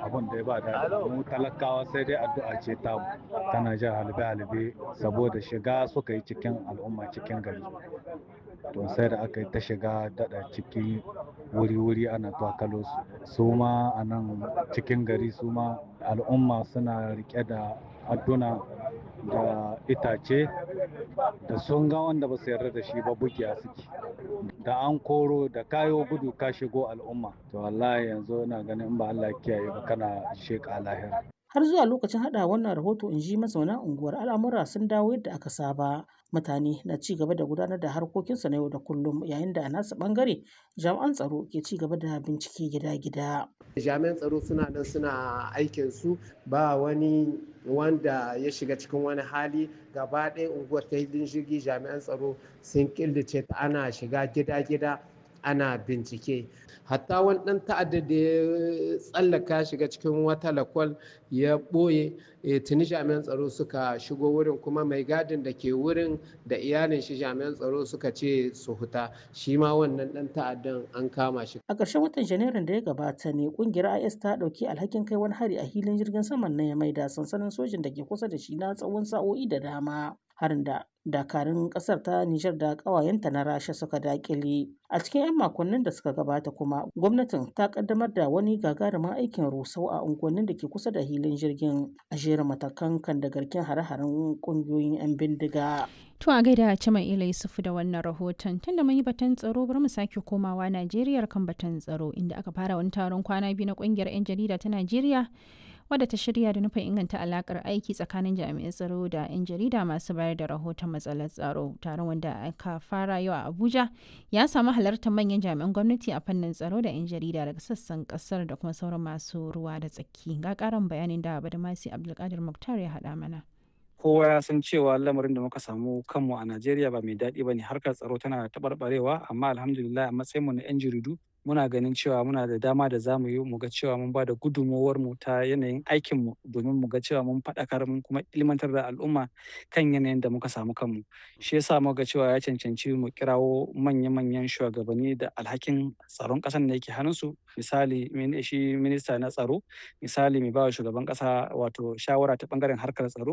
abun da ya ba daɗi mu talakawa sai dai addu'a ce ta tana jan halbe-halbe saboda shiga suka yi cikin al'umma cikin gari to sai da aka yi ta shiga daɗa ciki wuri-wuri ana twakalo su su ma a nan cikin gari su ma al'umma suna rike da adduna da itace da sun ga wanda ba su yarda da shi ba bugiya suke da an koro da kayo gudu ka shigo al'umma to wallahi yanzu ina ganin in ba Allah kiyaye ba kana sheka lahira har zuwa lokacin hada wannan rahoto in ji mazauna unguwar al'amura sun dawo yadda aka saba mutane na ci gaba da gudanar da harkokinsu na yau da kullum yayin da a nasu bangare jami'an tsaro ke ci gaba da bincike gida-gida jami'an tsaro suna nan suna aikin su ba wani wanda ya shiga cikin wani hali gaba ɗaya unguwar ta hilin jirgi jami'an tsaro sun killace ta ana shiga gida-gida ana bincike hatta wani ɗan ta'adda da ya tsallaka shiga cikin wata lakwal ya ɓoye tuni jami'an tsaro suka shigo wurin kuma mai gadin da ke wurin da iyalin shi jami'an tsaro suka ce su huta shi ma wannan ɗan ta'addan an kama shi a ƙarshen watan janairun da ya gabata ne ƙungiyar is ta ɗauki alhakin kai wani hari a hilin jirgin saman na ya maida sansanin sojin da ke kusa da shi na tsawon sa'o'i da dama harin da dakarun kasar ta Nijar da ƙawayenta na Rasha suka dakile. A cikin 'yan makonnin da suka gabata kuma gwamnatin ta kaddamar da wani gagarumin aikin rusau a unguwannin da ke kusa da hilin jirgin a jerin matakan kan da garken hare-haren ƙungiyoyin 'yan bindiga. To a gaida Cima Ila Yusufu da wannan rahoton tunda mun yi batun tsaro bari mu sake komawa Najeriya kan batun tsaro inda aka fara wani taron kwana biyu na ƙungiyar 'yan jarida ta Najeriya wadda ta shirya da nufin inganta alakar aiki tsakanin jami'an tsaro da 'yan jarida masu bayar da rahoton matsalar tsaro taron wanda aka fara yau a abuja ya samu halartar manyan jami'an gwamnati a fannin tsaro da 'yan jarida daga sassan kasar da kuma sauran masu ruwa da tsaki ga karin bayanin da badamasi abdulkadir muktar ya haɗa mana kowa ya san cewa lamarin da muka samu kanmu a najeriya ba mai daɗi ba ne harkar tsaro tana taɓarɓarewa amma alhamdulillah a matsayinmu na 'yan jaridu muna ganin cewa muna da dama da zamu yi mu ga cewa mun ba da gudunmowar mu ta yanayin aikin mu domin mu ga cewa mun faɗakar mun kuma ilmantar da al'umma kan yanayin da muka samu kanmu shi yasa muka ga cewa ya cancanci mu kirawo manya-manyan shugabanni da alhakin tsaron ƙasar da yake hannunsu misali shi minista na tsaro misali mai bawa shugaban ƙasa wato shawara ta bangaren harkar tsaro